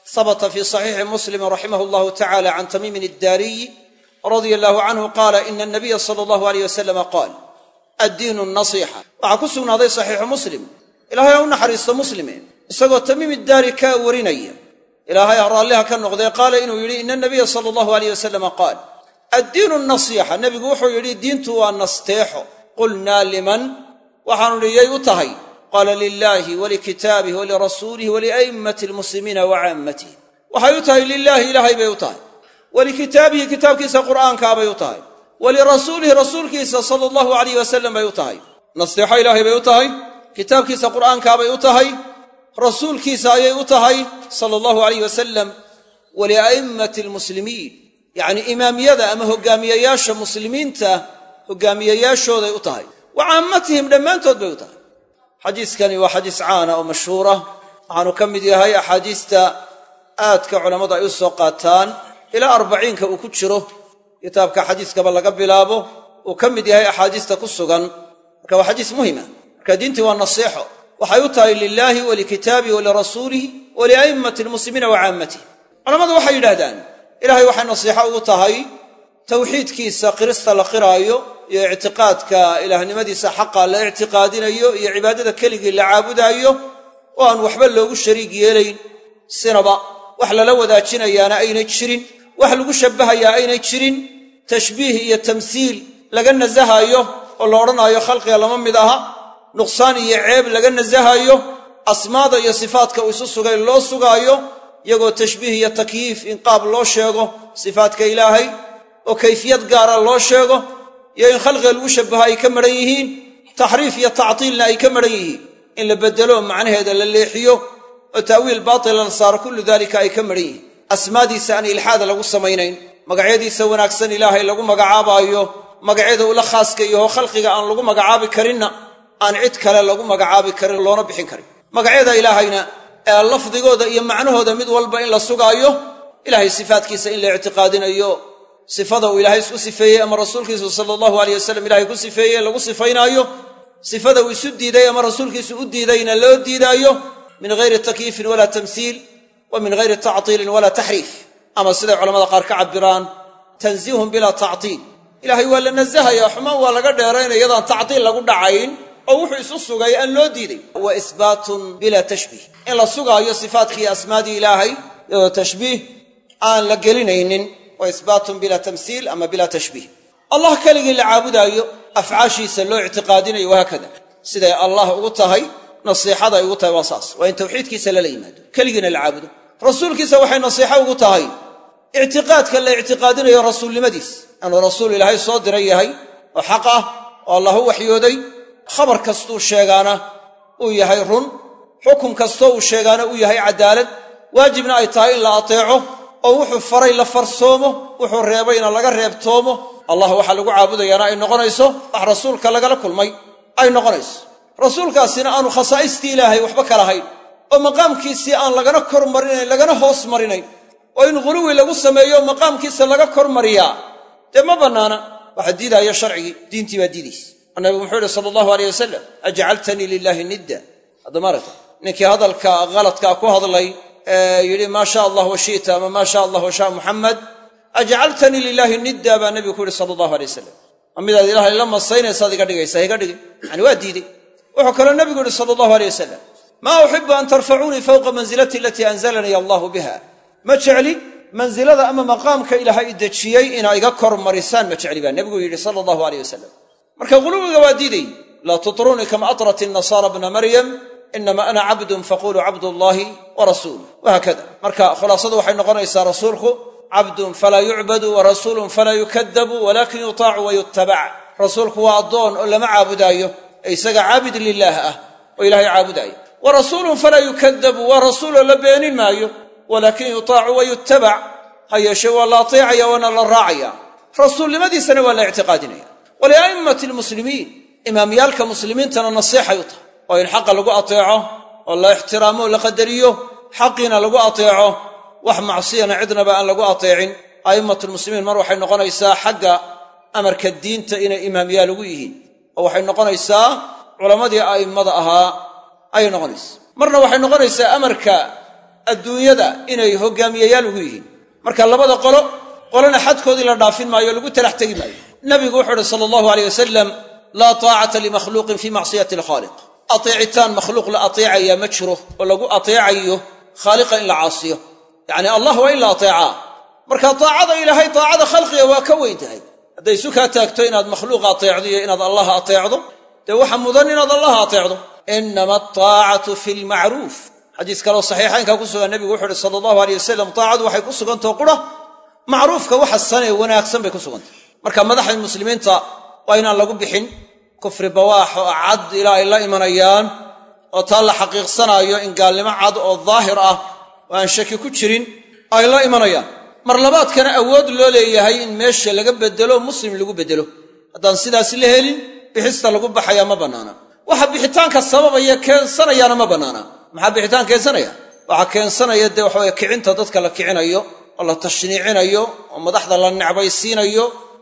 habta fi صaxiixi muslim raximah اllahu tacala can tamiimin iddaariyi radia allahu canhu qaala ina anabiya sala allahu aleyh wasalama qaal addiinu nasiixa waxaa ku sugnaaday saxiixu muslim ilaahay ha u naxariisto muslime isagoo tamiim iddaari ka warinaya ilaahay ha raalliha ka noqdee qaala inuu yidhi ina anabiya sala allahu aleyh wasalama qaal addiinu nasiixa nebigu wuxuu yidhi diintu waa nasteexo qulnaa liman waxaanu idhi yay u tahay qaala lilaahi walikitaabih walirasuulih walia'immati almuslimiina wa caammatih waxay u tahay lilaahi ilaahay bay u tahay walikitaabihi kitaabkiisa qur'aankaabay u tahay walirasuulihi rasuulkiisa sala allahu alayh wasalam bay u tahay nasteexo ilaahay bay u tahay kitaabkiisa qur'aankaabay u tahay rasuulkiisa ayay u tahay sala allahu alayh wasalam walia'immati almuslimiin yacnii imaamiyada ama hogaamiyayaasha muslimiinta hogaamiyayaashooday u tahay wa caammatihim dhammaantood bay u tahay xadiiskani waa xadiis caana oo mashhuura waxaanu ka mid yahay axaadiista aadka culammadu ay u soo qaataan ilaa arbaciinka uu ku jiro kitaabka xadiiskaba laga bilaabo uu ka mid yahay axaadiista ku sugan marka waa xadiis muhima marka diintii waa nasiixo waxay u tahay lilaahi walikitaabihi walirasuulihi walia'immati almuslimiina wa caammatih culammadu waxay yidhahdaan ilahay waxay nasiixo ugu tahay tawxiidkiisa qirista la qiraayo iyo ictiqaadka ilaahnimadiisa xaqa la ictiqaadinayo iyo cibaadada keligii la caabudaayo oo aan waxba loogu shariig yeelayn sinaba wax lala wadaajinayaana aynay jirin wax lagu shabbahayaa aynay jirin tashbiih iyo tamsiil laga nasahaayo oo la odhanaayo khalqiga lama mid aha nuqsaan iyo ceeb laga nasahaayo asmaada iyo sifaadka uu isu sugay loo sugaayo iyagoo tashbiih iyo takyiif in qaab loo sheego sifaadka ilaahay oo kayfiyad gaara loo sheego iyo in khalqiga lagu shabbaho ay ka madhan yihiin taxriif iyo tactiilna ay ka madhan yihiin in la beddelo macnaheeda la leexiyo oo ta'wiil baatila la saaro kullu daalika ay ka madhan yihiin asmaadiisa aan ilxaada lagu samaynayn magacyadiisa wanaagsan ilaahay lagu magacaabaayo magacyada ula khaaska yaho khalqiga aan lagu magacaabi karinna aan cid kale lagu magacaabi karin loona bixin karin magacyada ilaahayna ee lafdigooda iyo macnahooda mid walba in la sugaayo ilahay sifaadkiisa in la ictiqaadinayo sifada uu ilaahay isku sifeeyey ama rasuulkiisu sala allahu aleyh wasalam ilahay ku sifeeyey lagu sifaynaayo sifada uu isu diiday ama rasuulkiisu u diidayna loo diidaayo min hayri takyiifin walaa tamsiil wa min hayri tactiilin walaa taxriif ama siday culamada qaar ka cabiraan tansiihun bilaa tactiil ilaahay waa la nasahaya xumaan waa laga dheeraynaya yadaan tactiil lagu dhacayn oo wuxuu isu sugay aan loo diiday wa isbaatun bilaa tashbiih in la sugaayo sifaadkii asmaadii ilaahay iyadoo tashbiih aan la gelinaynin wa isbaatun bilaa tamsiil ama bilaa tashbiih allah keligii la caabudaayo afcaashiisa loo ictiqaadinayo wahaakada siday allah ugu tahay nasiixada ay ugu tahay waa saas waa in tawxiidkiisa lala yimaado keligiina la caabudo rasuulkiisa waxay nasiixo ugu tahay ictiqaadka la ictiqaadinayo rasuulnimadiis inuu rasuul ilaahay soo diran yahay oo xaq ah oo allah u waxyooday khabar kastuu sheegaana uu yahay run xukum kastoo uu sheegaana uu yahay caddaalad waajibna ay tahay in la ateeco oo wuxuu faray la farsoomo wuxuu reebayna laga reebtoomo allah waxaa lagu caabudayaana ay noqonayso wax rasuulka lagala kulmay ay noqonayso rasuulkaasina aanu khasaa'istii ilaahay waxba ka lahayn oo maqaamkiisii aan lagana kor marinayn lagana hoos marinayn oo in ghuluwi lagu sameeyo maqaamkiisa laga kor mariyaa dee ma bannaana waxa diidaaya sharcigii diintii baa diidaysa nabigu muxuu yihi sala allahu aleyh wasalam ajcaltanii lilaahi nidda haddama aragta ninkii hadalka haladkaa ku hadlay ee yidhi maa sha allah washita ama maa sha allah washaa muxamed ajcaltanii lilaahi nidda baa nabigu ku yihi sala allahu alay wasalam ma midaad ilahay la masaynaysaad iga dhigaysaa iga dhigin yani waa diidey wuxuu kaloo nabigu yihi sala allahu aleyh wasalam maa uxibu an tarfacuunii fowqa mansilati alatii anzalanii allahu biha ma jecli mansilada ama maqaamka ilaahay i dejiyey inaa iga kor marisaan ma jecli baa nebigu yidhi sala allahu aleyh wasalam marka ghuluwiga waa diiday laa tutrunii kama atrat innasaara bna maryam inama ana cabdun faquluu cabdullaahi wa rasuuluh wahaakada marka khulaasadu waxay noqonaysaa rasuulku cabdun falaa yucbadu wa rasuulun falaa yukadabu walaakin yutaacu wa yutabac rasuulku waa addoon oo lama caabudaayo ee isaga caabid lilaah ah oo ilaahay caabudaayo wa rasuulun falaa yukadabu waa rasuuloo la beenin maayo walaakin yutaacu wa yutabac ha yeeshee waa la ateecaya waana la raacaya rasuulnimadiisana waa la ictiqaadinaya walia'immati almuslimiin imaamyaalka muslimiintana nasiixay u tahay oo in xaqa lagu ateeco oo la ixtiraamo o la qadariyo xaqiina lagu ateeco wax macsiyana cidnaba aan lagu ateecin a'immatulmuslimiin mar waxay noqonaysaa xagga amarka diinta inay imaamyaal ugu yihiin oo waxay noqonaysaa culammadii a'immada ahaa ayay noqonaysaa marna waxay noqonaysaa amarka adduunyada inay hogaamiyayaal ugu yihiin marka labada qolo qolona xadkoodii la dhaafin maayo lagu talax tegi maayo nabigu wuxuu uhi sala allahu aleyh wasalam laa taacata limakhluuqin fii macsiyati alkhaaliq ateecitaan makhluuq la ateecayaa ma jiro oo lagu ateecayo khaaliqa in la caasiyo yacni allah waa in la ateecaa marka taacada ilaahay taacada khalqiga waa ka weyn tahay hadday isu kaa taagto inaad makhluuqa ateecdo iyo inaad allaha ateecdo dee waxa mudan inaad allaha ateecdo inama ataacatu fi lmacruuf xadiis kaleo saxiixaynka ku sugan nebigu wuxu uhi sala allahu aleyh wasalam taacadu waxay ku sugantao qura macruufka waxa sanee wanaagsan bay ku sugantah marka madaxda muslimiinta waa inaan lagu bixin kufri bawaax oo cad ilaa ay la imanayaan oo taa la xaqiiqsanaayo in gaalnimo cad oo daahir ah oo aan shaki ku jirin ay la imanayaan mar labaadkana awood loo leeyahay in meesha laga bedelo muslim lagu bedelo haddaan sidaas la helin bixista lagu baxayaa ma bannaana waxa bixitaanka sababaya keensanayaana ma bannaana maxaa bixitaan keensanaya waxaa keensanaya dee waxaweye kicinta dadka la kicinayo oo la tashniicinayo oo madaxda la necbaysiinayo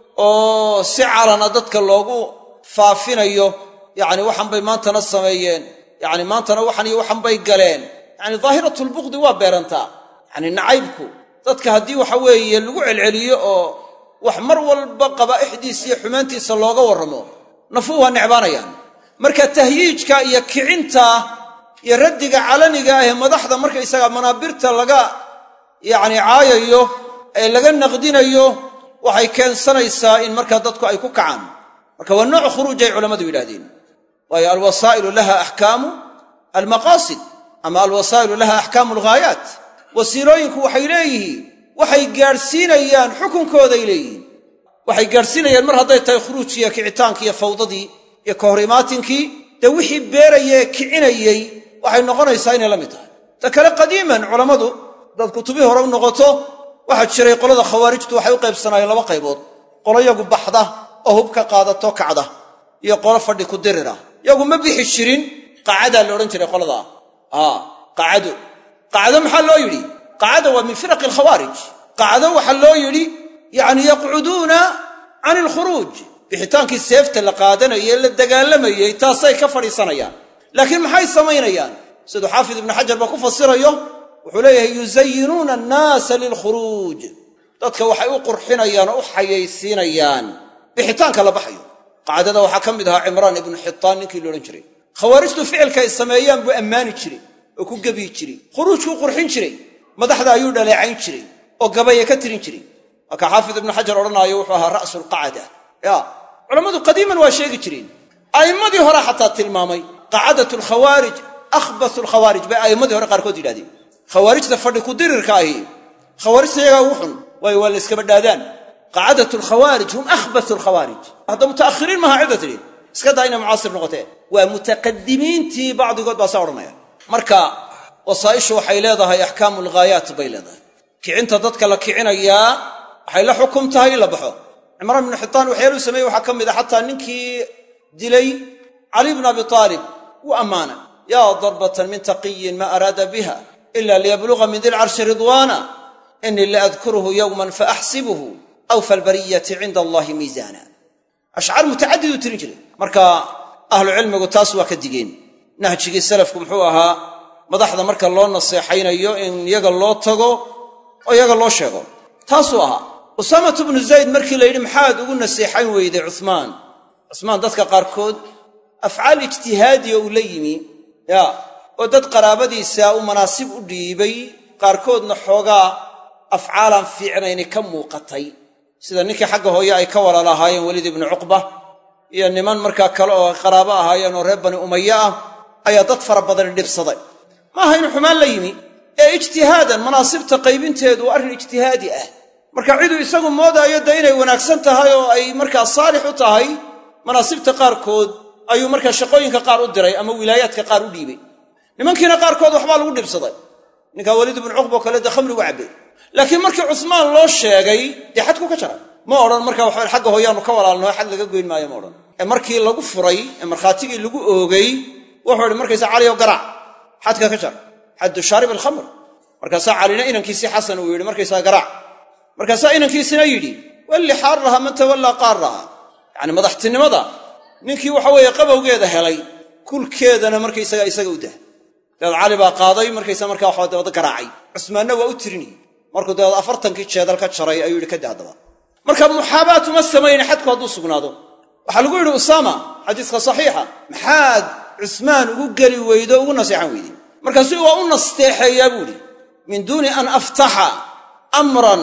oo si calana dadka loogu faafinayo yacni waxan bay maantana sameeyeen yacni maantana waxan iyo waxan bay galeen yacni daahiratulbuqdi waa beerantaa yacni nacaybku dadka haddii waxa weeye lagu celceliyo oo wax mar walba qabaa'ixdiisa iyo xumaantiisa looga warramo nafuu waa necbaanayaan marka tahyiijka iyo kicinta iyo raddiga calaniga ah ee madaxda markaysaga manaabirta laga yacni caayayo ee laga naqdinayo waxay keensanaysaa in markaa dadku ay ku kacaan marka waa nooc khuruuj ay culammadu yidhahdeen waayo alwasaa'ilu laha axkaamu almaqaasid ama alwasaa'ilu laha axkaamu alghaayaat wasiilooyinku waxay leeyihiin waxay gaadhsiinayaan xukunkooday leeyihiin waxay gaadhsiinayaan mar hadday tahay khuruujkii iyo kicitaankii iyo fawdadii iyo ka hor imaatinkii dee wixii beeraya ee kicinayey waxay noqonaysaa inay la mid tahay ta kale qadiiman culammadu dad kutubii hore u noqoto waxaa jiray qolada khawaarijtu waxay u qaybsanaayeen laba qaybood qolo yagu baxda oo hub ka qaadato kacda iyo qolo fadhi ku dirira yagu ma bixi jirin qaacadaa la odhan jiray qoladaa aa qaacado qacdo maxaa loo yidhi qacada waa min firaqi alkhawaarij qacdo waxaa loo yidhi yacni yaqcuduuna can alkhuruuj bixitaankii seefta la qaadanayay ee la dagaalamayey taasay ka fadhiisanayaan laakiin maxay samaynayaan siduu xaafid ibnu xajar ba ku fasirayo wuxuu leeyahay yuzayinuuna annaasa lilkhuruuj dadka waxay u qurxinayaan oo u xayaysiinayaan bixitaanka la baxayo qacdada waxaa ka mid ahaa cimraan ibnu xitaan ninkii la odhan jiray khawaarijtu ficilka ay sameeyaan buu ammaani jiray oo ku gebiyi jiray khuruujkuu qurxin jiray madaxda ayuu dhaleecayn jiray oo gabaya ka tirin jiray waa ka xaafid ibnu xajar odhanaayo wuxuu ahaa ra'su lqacada ya culammadu qadiiman waa sheegi jireen a'immadii hore xataa tilmaamay qacadat alkhawaarij akhbatu alkhawaarij bay a'immadii hore qaarkood yidhahdeen khawaarijta fadhi ku dirirka ahi khawaarijta iyagaa ugu xun waayo waa la iskaba dhaadaan qacadat alkhawaarij hum akhbatu alkhawaarij hadda muta'akhiriin maaha cidda tidhi iska daa inay mucaasir noqotee waa mutaqadimiintii bacdigood baa saa odhanaya marka wasaa'ishu waxay leedahay axkaamu alghaayaat bay leedahay kicinta dadka la kicinayaa waxay la xukum tahay in la baxo cimraan bnu xitaan waxyaaluu sameeyey waxaa ka mid a xataa ninkii dilay cali bnu abi aalib wuu ammaana yaa darbatan min taqiyin ma araada biha ila liyabluga min dilcarshi ridwaana inii laadkuruhu yowman faaxsibuhu awfa albariyati cinda allahi miisaana ashcaar mutacadiduu tirin jiray marka ahlucilmigu taas waa ka digeen nahjigii salafku muxuu ahaa madaxda marka loo naseexaynayo in yaga loo tago oo yaga loo sheego taasuu ahaa usaamatu bnu zayd markii la yidhi maxaad ugu naseexayn weyday cumaan cusmaan dadka qaarkood afcaal ijtihaadiya uu la yimi ya oo dad qaraabadiisa u manaasib u dhiibay qaarkoodna xoogaa afcaalaan fiicnayni ka muuqatay sida ninkii xagga hooye ay ka walaalahaayeen weliid ibnu cuqba iyo niman markaa kale oo qaraabo ahaayeen oo reer bani umaye ah ayaa dad fara badani dhibsaday maaha inu xumaan la yimi ee ijtihaadan manaasibta qaybinteedu waa arrin ijtihaadi ah marka ciduu isagu moodaayo dee inay wanaagsan tahay oo ay markaa saalix u tahay manaasibta qaarkood ayuu markaa shaqooyinka qaar u diray ama wilaayaadka qaar u dhiibay nimankiina qaarkood waxbaa lagu dhibsaday ninkaa weliid ibnu cuqba oo kale dee khamrigu cabbay laakiin markii cusmaan loo sheegay dee xadku ka jaray ma odhan markaa waxa xagga hooyaanu ka walaalnao xad laga goyn maayo ma odhan ee markii lagu furay ee markhaatigii lagu oogay wuxuu ihi markaysa cali oo garaac xadka ka jar xaddu shaarib alkhamr markaasaa calina inankiisii xasan uu yidhi markaysaa garaac markaasaa inankiisina yidhi walli xaaraha man tawallaa qaaraha yacni madaxtinimada ninkii waxa weeye qabowgeeda helay kulkeedana markaysaga isaga u dah dabeed cali baa qaaday markaysa markaa waxaa dabada garaacay cusmaanna waa u tirinayey markuu dabeed afartankii jeedal ka jaray ayuu yidhi kada haddaba marka muxaabaat uma samayne xadku hadduu sugnaado waxaa lagu yidhi usaama xadiiska saxiixa maxaad cusmaan ugu geli weydo ugu naseexan weyday markaasu waa u nasteexeeyaa buu idhi min duuni an aftaxa amran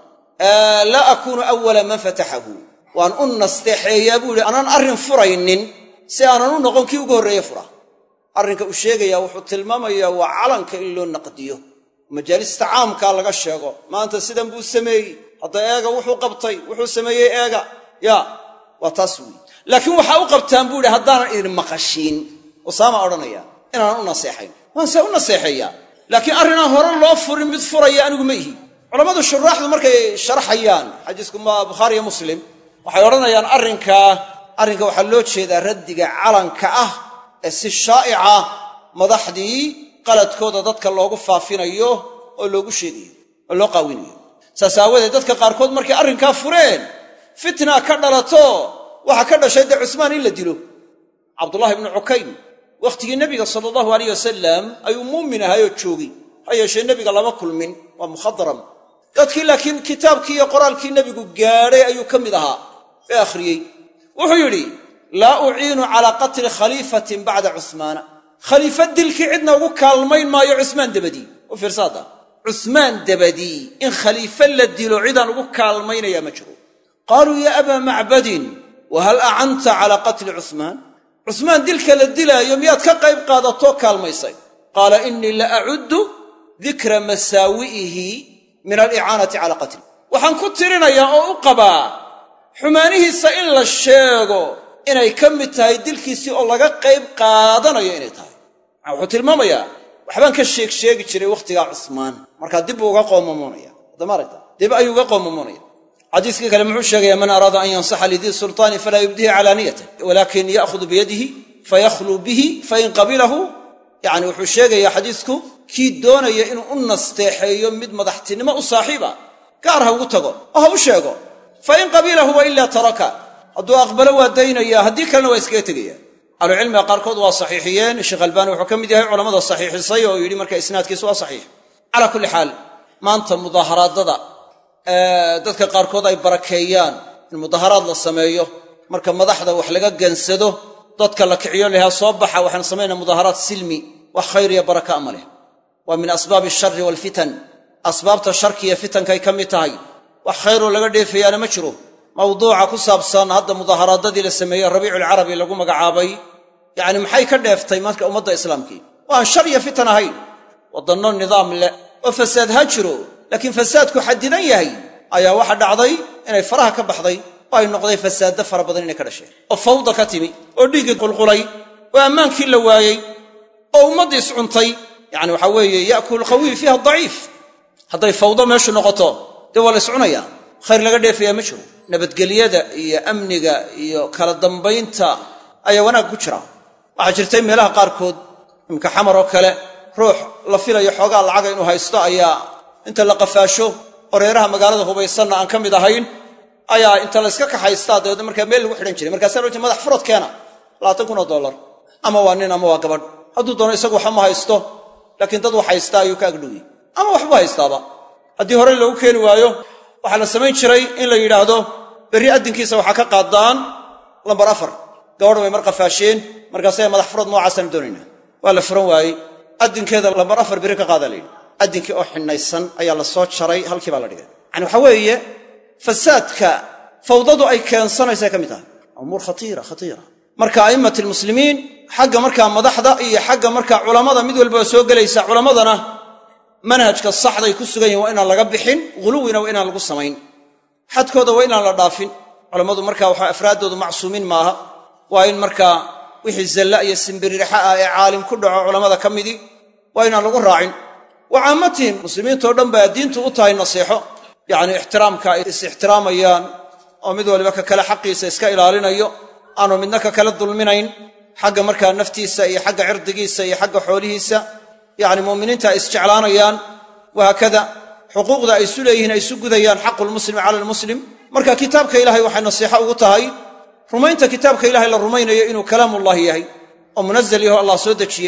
laa akuunu awala man fataxahu waan u nasteexeeyaa buu idhi anaan arrin furaynin si aanan u noqon kii ugu horreeye fura arrinka uu sheegayaa wuxuu tilmaamayaa waa calanka in loo naqdiyo majaalista caamkaa laga sheego maanta sidan buu sameeyey hadda eega wuxuu qabtay wuxuu sameeyey eega ya waa taas weyi laakiin waxaa u qabtaan buu idhi haddaanan idin maqashiin usaama odhanaya inaanan u naseexayn waan see u naseexeeyaa laakiin arrinaan hore loo furin mid furaya anigu ma ihi culammadu shuraaxdu markay sharaxayaan xadiisku ma bukhaari iyo muslim waxay odhanayaan arrinkaa arrinka waxaa loo jeedaa raddiga calanka ah ee si shaa'ica madaxdii qaladkooda dadka loogu faafinayo oo loogu sheegayo oo loo qaawinayo saas aawadeed dadka qaarkood markay arrinkaa fureen fitna ka dhalato waxaa ka dhashay dee cusmaan in la dilo cabdullahi ibnu cukaym wakhtigii nebiga sala allahu alayh wasalam ayuu muumin ahaayoo joogay ha yeeshee nebiga lama kulmin waa mukhadram dadkii laakiin kitaabkii iyo qoraalkii nebigu gaadhay ayuu ka mid ahaa ee akhriyey wuxuu yidhi laa uciinu calaa qatli khaliifatin bacda cusmaana khaliifa dilkii cidna ugu kaalmayn maayo cusmaan dabadii u fiirsaada cusmaan dabadii in khaliife la dilo cidaan ugu kaalmaynayaa ma jiro qaaluu yaa abaa macbadin wa hal acanta calaa qatli cusmaan cusmaan dilka la dilaayo miyaad ka qayb qaadatoo kaalmaysay qaala innii la acuddu dikra masaawi'ihi min alicaanati calaa qatli waxaan ku tirinayaa oo u qabaa xumaanihiisa in la sheego inay ka mid tahay dilkiisii oo laga qayb qaadanayo inay tahay wuxuu tilmaamayaa waxbaan ka sheeg sheegi jiray wakhtigaa cusmaan markaa dib buu uga qoomamoonaya adamaaragta dib ayuu uga qoomamoonaya xadiiskii kale muxuu sheegaya man araada an yansaxa lidii sulطaani falaa yubdihi calaaniyatan walakin ya'hudu biyadihi fayakhluu bihi fain qabilahu yani wuxuu sheegayaa xadiisku kii doonaya inuu u nasteexeeyo mid madaxtinimo u saaxiiba gaar ha ugu tago oo ha u sheego fain qabilahu wa ilaa taraka hadduu aqbalo waa daynaya haddii kalena waa iskaga tegaya ahlucilmiga qaarkood waa saxiixiyeen sheekh albaani wuxuu ka mid yahay culamada saxiixisay oo yidhi marka isnaadkiisu waa saxiix calaa kulli xaal maanta mudaaharaadada dadka qaarkood ay barakeeyaan in mudaharaad la sameeyo marka madaxda wax laga gansado dadka la kiciyo lahaa soo baxa waxaan samaynaa mudaharaad silmi wax khayr iyo baraka ama leh waa min asbaabi ashari waalfitan asbaabta sharkiiyo fitankay ka mid tahay wax khayroo laga dheefayaana ma jiro mawduuca ku saabsan hadda mudaaharaadadii la sameeyey rabiiculcarabi lagu magacaabay yacni maxay ka dheeftay marka ummadda islaamkii oo aan shar iyo fitan ahayn waddanno nidaam leh oo fasaad ha jiro laakiin fasaadku xadidan yahay ayaa waxa dhacday inay faraha ka baxday oo ay noqday fasaadda fara badan inay ka dhasheen oo fawda ka timi oo dhiiggii qulqulay oo ammaankii la waayey oo ummaddii iscuntay yacni waxaa weeye ya'kulu qawiyu fiiha daciif hadday fawdo meeshu noqoto dee waa la iscunayaa khayr laga dheefayaa ma jiro nabadgelyada iyo amniga iyo kala dambaynta ayaa wanaag ku jira waxaa jirtay meelaha qaarkood imka xamar oo kale ruux la filayo xoogaa lacaga inuu haysto ayaa inta la qafaasho oreeraha magaalada hubaysanna aan ka mid ahayn ayaa inta la yska kaxaystaa dabeedna markaa meel lagu xidhan jiray markaasaa loo jeey madax furad keena labaatan kun oo dollar ama waa nin ama waa gabadh hadduu doono isagu waxba ma haysto laakiin dad wax haystaa ayuu ka agdhowiyey ama waxbuu haystaaba haddii horey loogu keeni waayo waxaa la samayn jiray in la yidhaahdo berri addinkiisa waxaa ka qaadaan lambar afar gabadh way mar qafaasheen markaasay madax furad noocaasaan doonaynaa waa la furan waayey addinkeeda lambar afar berri ka qaadaa la yidhi addinkii oo xidhnaysan ayaa la soo jaray halkii baa la dhigay yani waxaa weeye fasaadka fawdadu ay keensanaysa ka mid tahay umuur khatiira khatiira marka a'immat almuslimiin xagga markaa madaxda iyo xagga markaa culammada mid walba waa soo gelaysa culammadana manhajka saxday ku sugan yihin waa inaan laga bixin ghuluwina waa inaan lagu samayn xadkooda waa inaan la dhaafin culammadu markaa waxa afraaddoodu macsuumiin maaha waa in markaa wixii zalla iyo simbiriraxa ah ee caalim ku dhaco culammada ka midii waa inaan lagu raacin wa caammatihim muslimiintao dhan baa diintu u tahay naseexo yacni ixtiraamka ay is-ixtiraamayaan oo mid waliba ka kale xaqiisa iska ilaalinayo aanu midna ka kala dulminayn xagga markaa naftiisa iyo xagga cirdigiisa iyo xagga xoolihiisa yacni mu'miniinta ay isjeclaanayaan wahaakada xuquuqda ay isu leeyihiin ay isu gudayaan xaqu lmuslimi cala almuslim marka kitaabka ilahay waxay nasiixo ugu tahay rumaynta kitaabka ilahay la rumaynayo inuu kalaamullaahi yahay oo munazal yaho allah soo dejiyey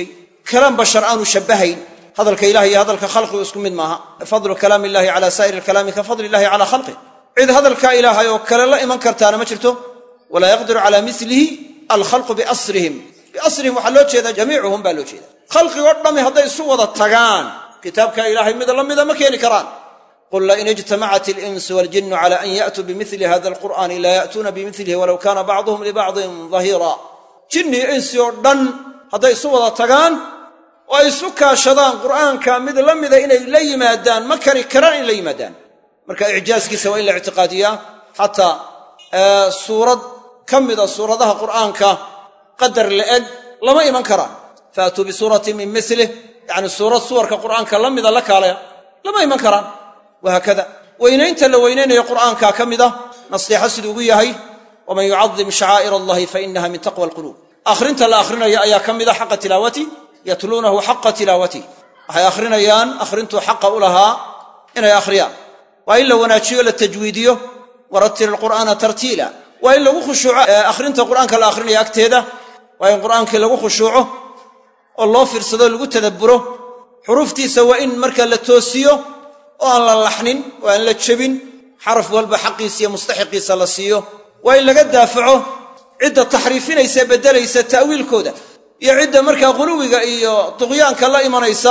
kalaam bashar aanu shabbahayn hadalka ilahi iyo hadalka khalqigu isku mid maaha fadlu kalaam illahi cala saa'iri alkalaami ka fadli illahi cala khalqih cid hadalka ilaahay oo kale la iman kartaana ma jirto walaa yaqdiru cala milihi alkhalqu biasrihim biasrihim waxaa loo jeedaa jamiicuhum baa loo jeeda khalqigoo dhammi hadday isu wada tagaan kitaabka ilaahay mid la mida ma keeni karaan qul lain ijtamacat alinsu waljinu cala an ya'tuu bimili hada alqur'ani laa ya'tuuna bimilihi walow kaana bacduhum libacdin dahiira jinni insi oo dhan hadday isu wada tagaan oo ay isu kaashadaan qur'aanka mid la mida inay la yimaadaan ma kari karaan in la yimaadaan marka icjaaskiisa waa in la ictiqaadiyaa xataa suurad ka mida suuradaha qur'aanka qadar la'eg lama iman karaan faatuu bisuuratin min milih yacni suurad suwarka qur'aanka la mida la kaalaya lama iman karaan wahaakada weynaynta la weynaynayo qur'aanka ka mida nasteexo siduu ugu yahay waman yucadim shacaa'ir allahi fainaha min taqwa alquluub akhrinta la akhrinayo ayaa ka mida xaqa tilaawati yatluunahu xaqa tilaawati waxay akhrinayaan akhrintuu xaqa u lahaa inay akhriyaan waa in la wanaajiyo la tajwiidiyo warattil alqur'aana tartiila waa in lagu khushuuco akhrinta qur'aanka la akhrinayo agteeda waa in qur'aankii lagu khushuuco oo loo fiirsado lagu tadabburo xuruuftiisa waa in marka la toosiyo oo aan la laxnin oo aan la jebin xaraf walba xaqiisa iyo mustaxiqiisa la siiyo waa in laga daafaco cidda taxriifinaysa beddelaysa ta'wiilkooda iyo cidda markaa quluwiga iyo duqyaanka la imanaysa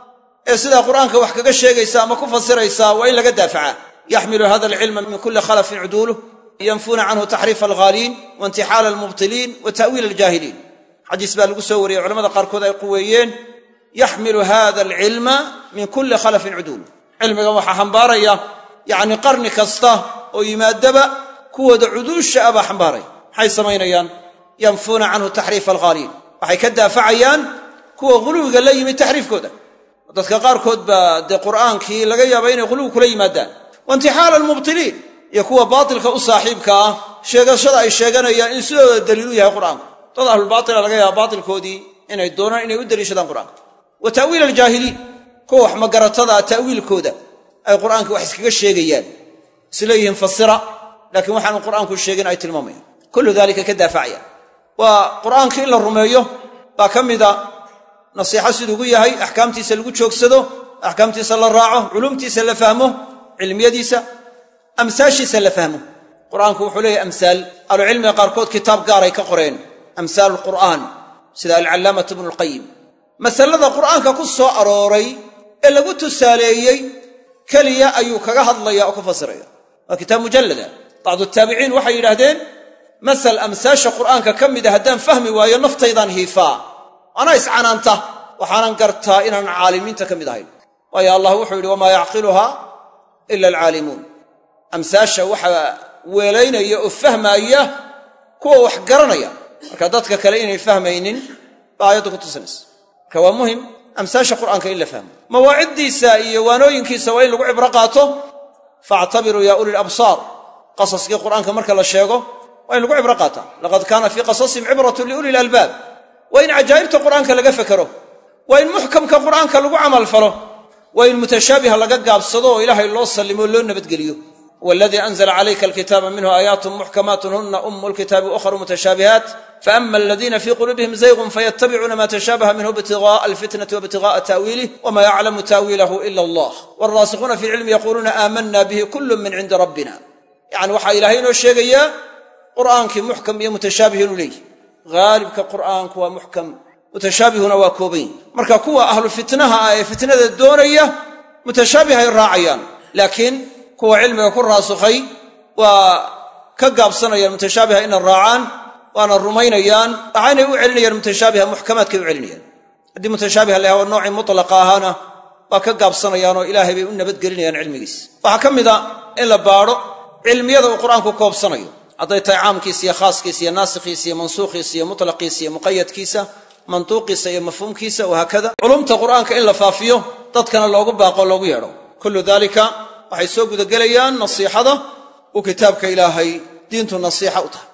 ee sidaa qur'aanka wax kaga sheegaysa ama ku fasiraysa waa in laga daafacaa yaxmilu hada alcilma min kulli khalafin cuduuluh yanfuuna canhu taxriifa alghaaliin wa intixaala almubtiliin wa ta'wiila aljaahiliin xadiis baa lagu soo wariyey culamada qaarkood ay quweeyeen yaxmilu hada alcilma min kulli khalafin cuduuluh cilmigan waxaa xambaaraya yacni qarni kasta oo yimaadaba kuwooda cuduusha ah baa xambaaraya maxay samaynayaan yanfuuna canhu taxriifa alghaaliin waxay ka daafacayaan kuwa ghuluwiga la yimid taxriifkooda dadka qaarkood baa dee qur'aankii laga yaaba inay ghuluwi kula yimaadaan wa intixaala almubtiliin iyo kuwa baatilka u saaxiibka ah sheegashada ay sheeganayaan in sidooda daliil u yahay qur'aanku dad ahlulbaatila laga yaaba baatilkoodii inay doonaan inay u daliishadaan qur'aanka wa ta'wiil aljaahiliin kuwa wax magaratada ta'wiilkooda ay qur'aanka wax iskaga sheegayaan isleeyihiin fasira laakiin waxaanu qur'aanku sheegin ay tilmaamayaan kullu dalika ka daafacaya waa qur'aanka in la rumeeyo baa ka mida nasiixo siduu ugu yahay axkaamtiisa lagu joogsado axkaamtiisa la raaco culumtiisa la fahmo cilmiyadiisa amsaashiisa la fahmo qur'aanku wuxuu leeyahay amsaal ahlucilmiga qaarkood kitaab gaaray ka qoreen amsaalu lqur'aan sida alcallaamatu ibnu lqayim masalada qur'aanka ku soo arooray ee lagu tusaaleeyey keliya ayuu kaga hadlaya oo ka fasiraya waa kitaab mujallada bacdu taabiciin waxay yidhaahdeen masal amsaasha qur'aanka ka mida haddaan fahmi waayo naftaydaan hiifaa anaa iscanaanta waxaanan gartaa inaanan caalimiinta ka mid ahayn waayo allah wuxuu yidhi wamaa yacqiluha ila alcaalimuun amsaasha waxaa weelaynaya oo fahmaaya kuwa wax garanaya marka dadka kale inay fahmaynin baa aayaddu ku tusinaysa marka waa muhim amsaasha qur'aanka in la fahmo mawaaciddiisa iyo waanooyinkiisa waa in lagu cibro qaato faactabiruu yaa uli labsaar qasaskii qur'aanka marka la sheego waa in lagu cibro qaataa laqad kaana fii qasasihim cibratun liuli lalbaab waa in cajaa'ibta qur'aanka laga fekero waa in muxkamka qur'aanka lagu camal falo waa in mutashaabiha laga gaabsado oo ilaahay loo sallimo loo nabadgeliyo waladii anzla calayka alkitaaba minhu aayaatun muxkamaatun huna umu lkitaabi ukhru mutashaabihaat faama aladiina fii quluubihim zaygun fayatabicuuna ma tashaabaha minhu ibtiga'a alfitnati waibtiga'a ta'wiilih wama yaclamu ta'wiilahu ila allah waalraasikuuna fi lcilmi yaquuluuna aamanna bihi kullu min cindi rabbina yacni waxaa ilaahay inoo sheegayaa qur'aankii muxkam iyo mutashaabih inuu leeyihi haalibka qur'aanku waa muxkam mutashaabihuna waa kooban yihi marka kuwa ahlu fitnaha ah ee fitnada doonaya mutashaabihay raacayaan laakiin kuwa cilmiga ku raasukhay waa ka gaabsanayaan mutashaabiha inay raacaan waana rumaynayaan waxaynay u celinayaan mutashaabiha muxkamaadkay u celinayaan haddii mutashaabiha la yaha noocii mutlaqa ahaana waa ka gaabsanayaanoo ilaahay bay u nabadgelinayaan cilmigiis waxaa ka mida in la baadho cilmiyada uu qur'aanku koobsanayo hadday tahay caamkiisa iyo khaaskiisa iyo naasikhiisa iyo mansuukhiisa iyo mutlaqiisa iyo muqayadkiisa mantuuqiisa iyo mafhuumkiisa wahaakada culumta qur'aanka in la faafiyo dadkana loogu baaqo loogu yeedho kullu daalika waxay soo gudagelayaan nasiixada uu kitaabka ilaahay diintu nasiixa u tahay